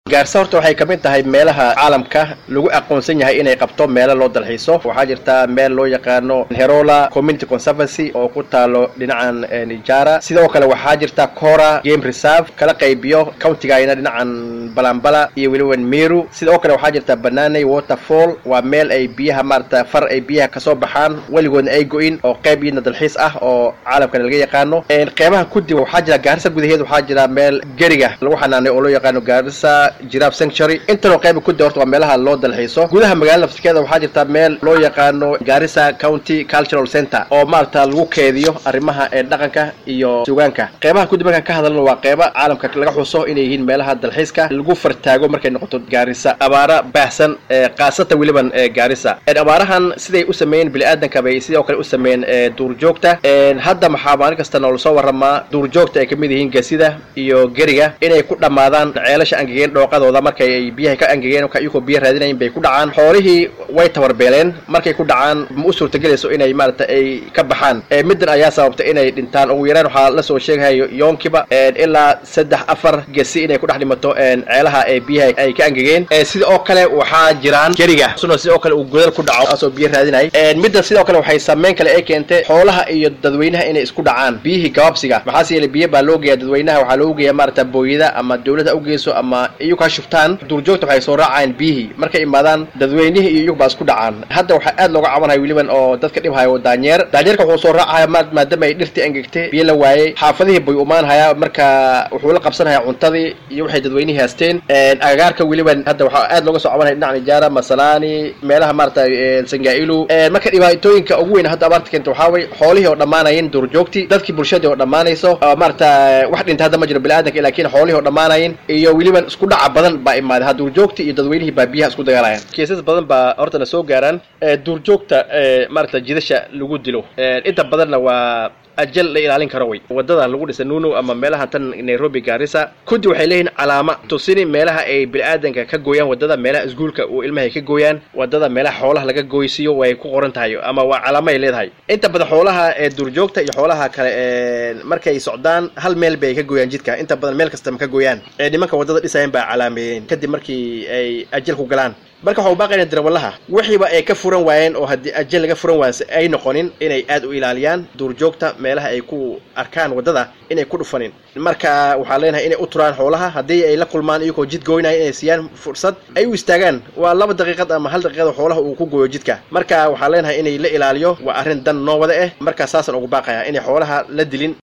gaarisa horta waxay ka mid tahay meelaha caalamka lagu aqoonsan yahay inay qabto meelo loo dalxiiso waxaa jirta meel loo yaqaano herola community conservancy oo ku taalo dhinacan nijara sidoo kale waxaa jirta cora game reserve kala qaybiyo countigayna dhinacan balambala iyo weliba meru sidoo kale waxaa jirta bananey waterfall waa meel ay biyaha maarata far ay biyaha kasoo baxaan weligoodna ay go-in oo qayb iyadna dalxiis ah oo caalamkana laga yaqaano qeybaha kudib waxaa jira gaarisa gudaheed waxaa jira meel geriga lagu xanaanay oo loo yaqaano gaarisa giraf sanctuary intanoo qayba kudi horta waa meelaha loo dalxiiso gudaha magaalada nafsikeeda waxaa jirta meel loo yaqaano gaarisa county cultural center oo maarata lagu keediyo arrimaha ee dhaqanka iyo sugaanka qeybaha kudib markaan ka hadalno waa qeyba caalamka laga xuso inay yihiin meelaha dalxiiska lagu fartaago markay noqoto gaarisa abaara baahsan kaasata weliban gaarisa abaarahan siday u sameeyeen bini-aadanka bay sidoo kale u sameeyeen duurjoogta hadda maxaa maalin kasta noola soo waramaa duurjoogta ay kamid yihiin gasida iyo geriga inay ku dhammaadaan ceelasha angegeen dhooqadooda markay ay biyaha ka angegeen iyagoo biyo raadinayin bay ku dhacaan xoolihii way tabarbeeleen markay ku dhacaan ma u suurtagelayso inay maarata ay ka baxaan middan ayaa sababta inay dhintaan ugu yaraan waxaa lasoo sheegahayo yoonkiba ilaa saddex afar gesi inay ku dhex dhimato ceelaha ee biyaha ay ka angegeen sida oo kale waxaa jiraan geriga suna sidoo kale uu godal ku dhaco asoo biyo raadinay middan sidoo kale waxay saameyn kale ay keentay xoolaha iyo dadweynaha inay isku dhacaan biyihii gabaabsiga maxaase yeele biyo baa loo geeya dadweynaha waxaa loogu geeya maarata booyada ama dawladda u geyso ama iyagu ha shubtaan duurjoogta waxay soo raacayaan biyihii markay imaadaan dadweynihii iyo iyagu baa isku dhacaan hadda waxaa aad looga cabanaya weliban oo dadka dhibhayo daanyeer daanyeerka wuxuu soo raacaya maadaama ay dhirtii angegtay biyo la waayey xaafadihii bay umaanhayaa marka wuxuu la qabsanhayaa cuntadii iyo waxay dadweynihii haasteen agagaarka weliban hadda waxaa aad looga soo cabanaya dhinaca nijaara masalaani meelaha maarata sangailu marka dhibaatooyinka ugu weyn hadda abaarta keenta waxaa way xoolihii oo dhammaanayeen duurjoogtii dadkii bulshadii oo dhammaanayso maarata wax dhinta hadda ma jiro bini-aadanka laakiin xoolihii oo dhammaanayin iyo weliban isku dhaca badan baa imaaday ha duurjoogtii iyo dadweynihii baa biyaha isku dagaalayaan kiisas badan baa horta na soo gaaraan duurjoogta maarata jidasha lagu dilo inta badanna waa ajal la ilaalin karo way wadada lagu dhisa nuno ama meelaha tan nairobi gaarisa kudi waxay leeyihiin calaama tusini meelaha ay bini-aadanka ka gooyaan wadada meelaha iskuulka uu ilmahay ka gooyaan wadada meelaha xoolaha laga gooysiiyo way ku qoran tahay ama waa calaamo ay leedahay inta badan xoolaha ee duurjoogta iyo xoolaha kale markay socdaan hal meel bay ka gooyaan jidka inta badan meel kasta ma ka gooyaan nimanka wadada dhisayan baa calaameeyeen kadib markii ay ajal ku galaan marka waxau baaqayna darawalaha wixiiba ay ka furan waayeen oo haddii ajal laga furan waanse ay noqonin inay aad u ilaaliyaan duurjoogta meelaha ay ku arkaan waddada inay ku dhufanin marka waxaa leenahay inay u turaan xoolaha haddii ay la kulmaan iyagoo jid gooynaya inay siiyaan fursad ay u istaagaan waa laba daqiiqad ama hal daqiiqad xoolaha uu ku gooyo jidka marka waxaa leenahay inay la ilaaliyo waa arrin dan noo wada ah markaa saasaan ugu baaqaya inay xoolaha la dilin